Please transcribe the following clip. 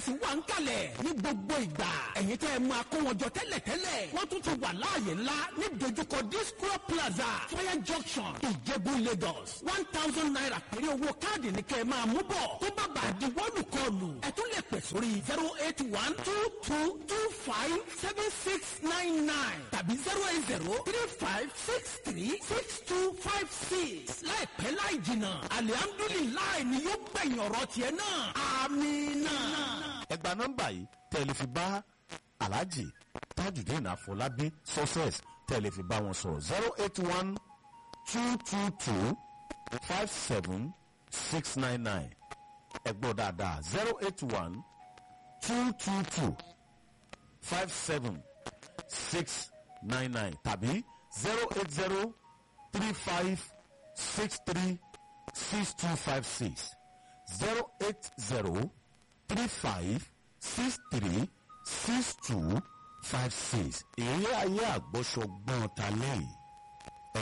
express wà ń kalẹ̀ ní gbogbo ìgbà ẹ̀yin tẹ́ ẹ máa kó wọn jọ tẹ́lẹ̀tẹ́lẹ̀ wọ́n tún ti wà láàyè ńlá ní dojúkọ disco plaza fire junction ìjẹ̀bú lagos one thousand naira péré owó káàdì ní kẹ́ ẹ máa mú bọ̀ tó bá bàa di wọ́ọ̀lù kọlù ẹ tún lè pè sórí zero eight one two two two five seven six nine nine tàbí zero eight zero three five six three six two five six láìpẹ́ láì jìnnà alihamdulilayi ni yóò gbẹ̀yìn ọ̀rọ̀ tiẹ̀ náà amina. ẹgbà nọ́mbà yìí tẹ́lẹ̀ fi bá alhaji tajudeen afọlábí success tẹ́lẹ̀ fi bá wọn sọ̀rọ̀ zero eight one two two two five seven six nine nine ẹgbọ́ dáadáa zero eight one two two two five seven six nine nine tàbí zero eight zero three five six three six two five six zero eight zero three five six three six two five six. èrè ayé àgbọ̀sọgbọ́n ta lẹ́yìn